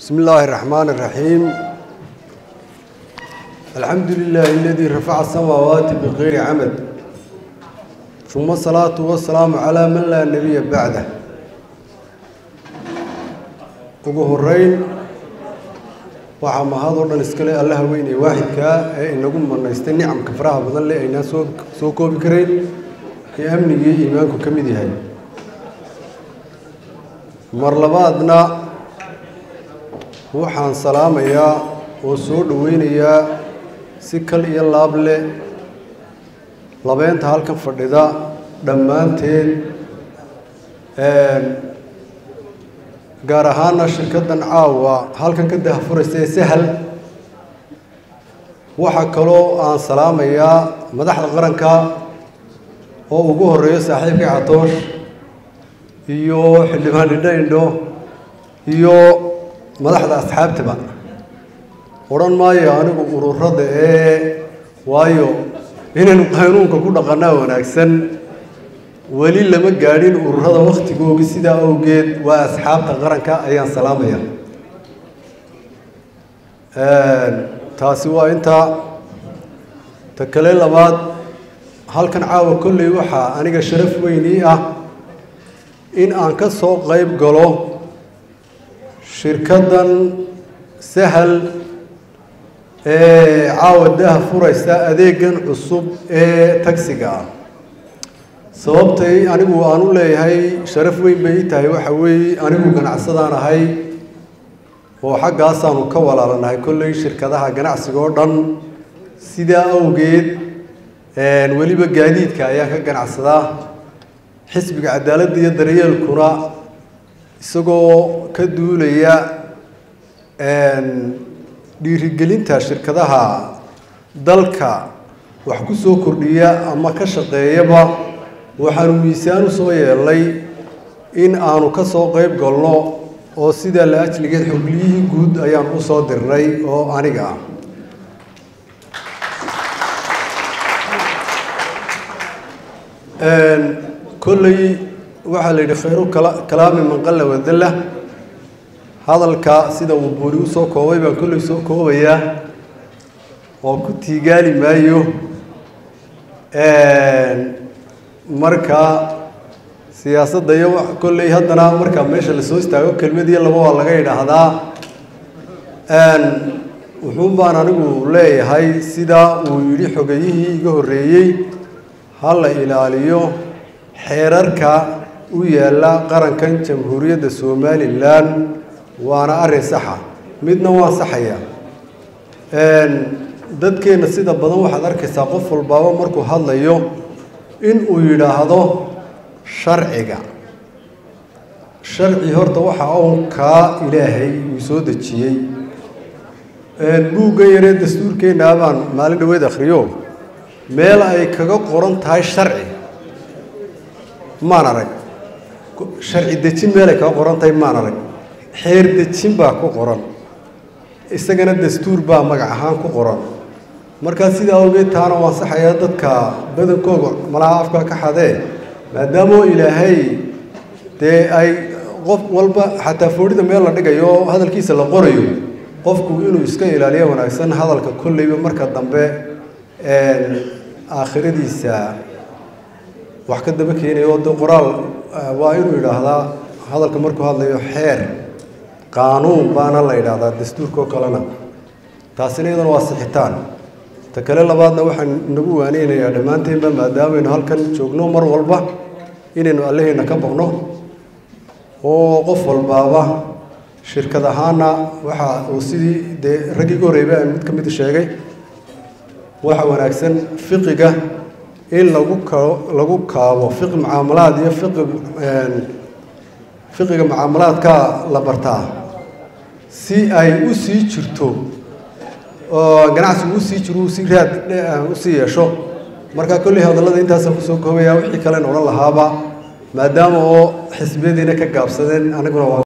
بسم الله الرحمن الرحيم الحمد لله الذي رفع السماوات بغير عمد ثم الصلاة والسلام على من لا نبي بعده ugu horeyn waxaa mahadoo dhan iskale allaha weyn ee waaxidkaa ee inagu manaystay nicamka faraha badan leh aynaan soo soo koobi karayn ee amnigii iimaanku ka mid yahay mar labaadna waxaan salaamayaa oo soo dhoweynayaa si kal iyo laab leh labeynta halkan fadhida dhammaanteed gaar ahaana shirkaddan caawa halkan ka dahafuraysa ee sahal waxaa kaloo aan salaamayaa madaxda qaranka oo ugu horeeyo saaxiibkii catoosh iyo xildhibaan dhindho indho iyo madaxda asxaabtaba odhan maayo anigu ururada ee waayo inaynu qaynuunka ku dhaqanaa wanaagsan weli lama gaadhin ururada waktigoogi sidaa awgeed waa asxaabta qaranka ayaan salaamaya taasi waa intaa ta kale labaad halkan caawa kolley waxaa aniga sharaf weyn ii ah in aan ka soo qayb galo shirkaddan sahal ee caawa daha furaysa adeegan cusub ee tagsiga ah sababtay anigu aan u leeyahay sharaf weyn bay ii tahay waxa weeye anigu ganacsadaan ahay oo xaggaasaanu ka walaalanahay kolley shirkadaha ganacsiga oo dhan sidaa awgeed weliba gaadiidka ayaan ka ganacsadaa xisbiga cadaaladda iyo daryeelkuna isagoo ka duulaya dhiirigelinta shirkadaha dalka wax ku soo kordhiya ama ka shaqeeyaba waxaanu miisaan u soo yeelnay in aanu ka soo qayb galno oo sidaa la ajligeed xogliyihii guud ayaan u soo dirnay oo aniga ah kolley waxaa la yidhi khayru kalaami manqalla wadalla hadalka sida uu buuri u soo koobay baan kolley soo koobayaa oo ku tiigaali maayo marka siyaasadda iyo kolley haddana markaa meesha lasoo istaago kelmad iyo laba waa laga yidhaahdaa wuxuun baan anigu leeyahay sidaa uu yidhi xogayihii iga horreeyey ha la ilaaliyo xeerarka u yaalla qarankan jamhuuriyadda somalilan waana arrin saxa midna waan saxaya dadkeenna sida badan waxaad arkaysaa qof walbaaba markuu hadlayo in uu yidhaahdo sharciga sharci horta waxa uun kaa ilaahay uu soo dejiyey buugga yaree dastuurkeennaa baan maalin dhaweed akhriyo meel ay kaga qoran tahay sharci maan arag sharci dejin meel ay kaga qoran tahay maan arag xeer dejin baa ku qoran isagana dastuur baa magac ahaan ku qoran markaa sidaa awgeed taana waan saxayaa dadka badankooga malaha afka ka xadee maadaamoo ilaahay dee ay qof walba xataa foodhida meel la dhigayo oo hadalkiisa la qorayo qofku inuu iska ilaaliyo wanaagsan hadalka kolleyba marka dambe aakhiradiisa wax ka daba keenayo de qoraal waa inuu yidhaahdaa hadalka markuu hadlayo xeer qaanuun baana la yidhaahdaa dastuurkao kalena taasina iyadana waa sixitaan ta kale labaadna waxaan inagu waaneynayaa dhammaanteenba maadaamaynu halkan joogno mar walba inaynu allaheyna ka baqno oo qof walbaaba shirkad ahaana waxa uu sidii dee raggii ka horreeyba aan mid ka mid sheegay waxa wanaagsan fiqiga in lagu kao lagu kaabo fiqi mucaamalaad iyo fiqi fiqiga mucaamalaadka la bartaa si ay u sii jirto oo ganacsigu usii jiro usii raad usii yeesho marka kolley hadallada intaasaan kusoo koobaya wixii kalen odhan lahaaba maadaama oo xisbiyadiina ka gaabsadeen aniguna waa